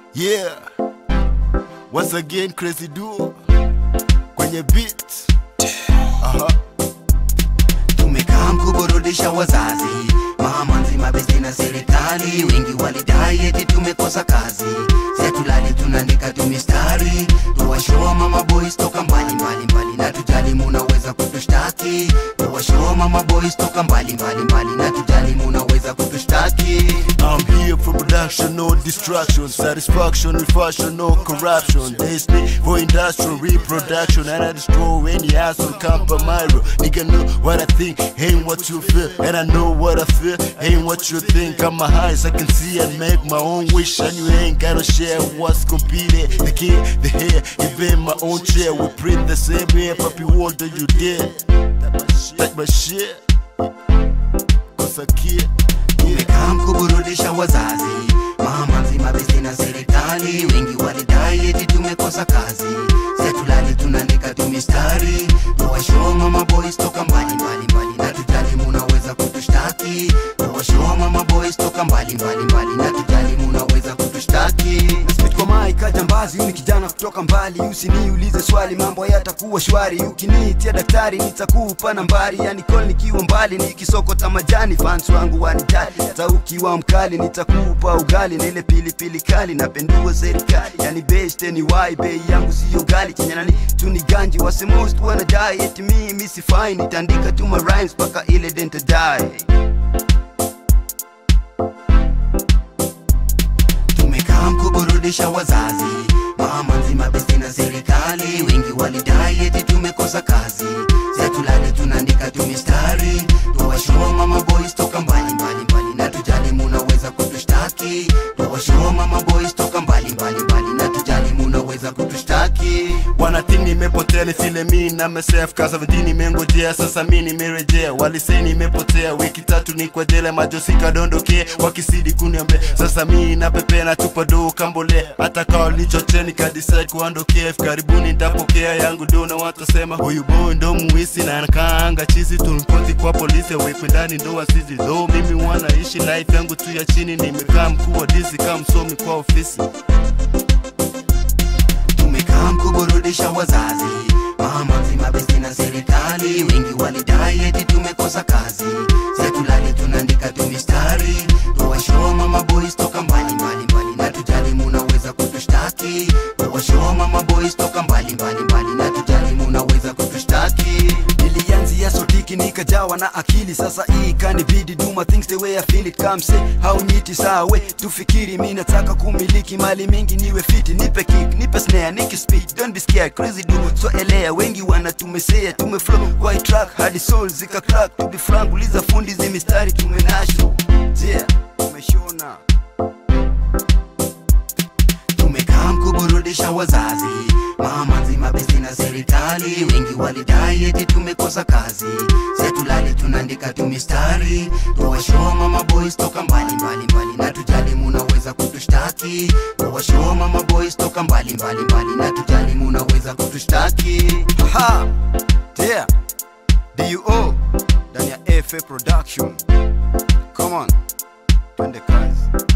Yeah, once again crazy duo kwenye beat. Aha. tumekaa kuburudisha wazazi mama nzima besti na serikali wengi walidai eti tumekosa kazi setulali tunaandika tu mistari tuwashoa mama boys toka mbali mbali mbali na tujali munaweza kutushtaki tuwashoa mama boys toka mbali mbali mbali na tujali munaweza kutushtaki I'm here for production, no distraction, satisfaction with fashion, no corruption. There's need for industrial reproduction, and I destroy any ass on Campamiro. Nigga know what I think, ain't what you feel, and I know what I feel, ain't what you think. Got my eyes, I can see and make my own wish, and you ain't gotta share what's competing. The kid, the hair, even my own chair, we print the same hair, puppy, what do you did? Like my shit, cause I kid. tumekaa kuburudisha wazazi mama nzima besti na serikali wengi walidai eti tumekosa kazi setulali tunaandika tu mistari tuwashoa mama boys toka mbali mbali mbali na tujali munaweza kutushtaki tuwashoa mama boys toka mbali mbali mbali na tujali munaweza kutushtaki Spit kwa mai kajambazi, huyu ni kijana kutoka mbali. Usiniulize swali, mambo yatakuwa shwari. Ukiniitia daktari, nitakupa nambari. Yani call nikiwa mbali, nikisokota majani. Fans wangu wanijali, hata ukiwa mkali, nitakupa ugali na ile pilipili kali. Napendua serikali, yani best anyway, bei yangu siyo gali. Kinyanani tu ni ganji, wase most wanadai eti mimi sifai. Nitaandika tu ma rhymes mpaka ile dente die. tumekaa kuburudisha wazazi mama nzima besti na serikali wengi walidai eti tumekosa kazi setulali tunaandika tu mistari tuwashoa mama boys toka mbali mbali mbali na tujali munaweza kutushtaki tuwashoa mama boys toka mbali mbali mbali na tujali munaweza kutushtaki Wanathink nimepotea ni vile mi na myself Kaza vidi nimengojea sasa mi nimerejea Walisei nimepotea wiki tatu ni kwa jela Majosi kadondokea wakisidi kuniambia Sasa mi napepea na tupa do kambole Hata kawa lichoche nikadecide kuondokea Hivi karibuni nitapokea yangu do na watasema Huyu boy ndo muwisi na nakaanga chizi Tunipoti kwa polisi wekwe ndani ndo wasizi Though mimi wanaishi life yangu tu ya chini Nimekaa mkuu wa dizi kama msomi kwa ofisi tumekaa kuburudisha wazazi mama nzima besti na serikali wengi walidai eti tumekosa kazi setulali tunaandika tu mistari tuwashoa mama boys toka mbali mbali mbali na tujali munaweza kutushtaki tuwashoa mama boys toka mbali mbali mbali na tujali munaweza kutushtaki nilianzia sotiki nikajawa na akili sasa hii kanibidi do my things the way I feel it come say hauniti sawe tufikiri mi nataka kumiliki mali mingi niwe fiti nipe kick nipe snare niki speed don't be scared crazy do so elea wengi wanatumesea tumeflow kwa hii track hadi soul zika crack to be frank uliza fundi zi mistari tumenasho yeah tumeshona tumekaa kuburudisha wazazi mama nzima besti na serikali wengi walidai eti tumekosa kazi setulali tunaandika tu mistari tuwashoa mama boys toka mbali mbali mbali na tujali munaweza kutushtaki tuwashoa mama boys toka mbali mbali mbali na tujali munaweza kutushtaki Aha! Yeah. DUO ndani ya FA Production. Come on. Twende kazi.